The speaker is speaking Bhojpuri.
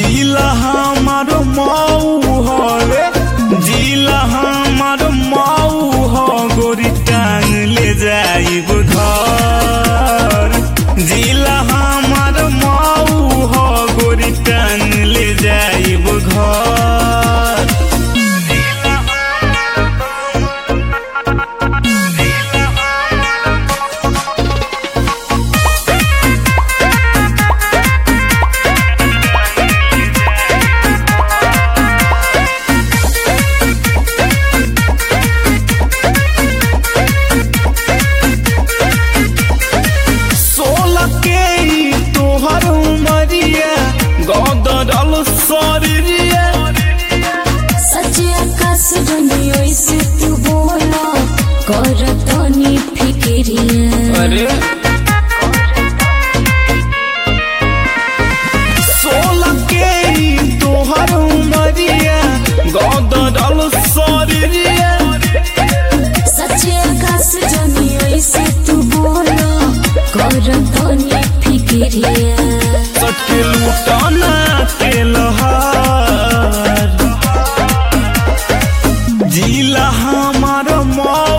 जिला हमार मऊ हवे जिला हमार मऊ हो गोरी टांग ले जाइब घर जिला हमार मऊ हो गोरी टांग ले जाइब घर सोलह के ई तोहर उमरिया गदरल शरीरिया सच आकाश बनी ओइसे तू बोला कर तनी फिक्रिया अरे सोलह के ई तोहर उमरिया गदरल शरीरिया सच आकाश जनी ओइसे तू बोला कर तनी फिक्रिया सटके लूटना के लहार जिला हमार मऊ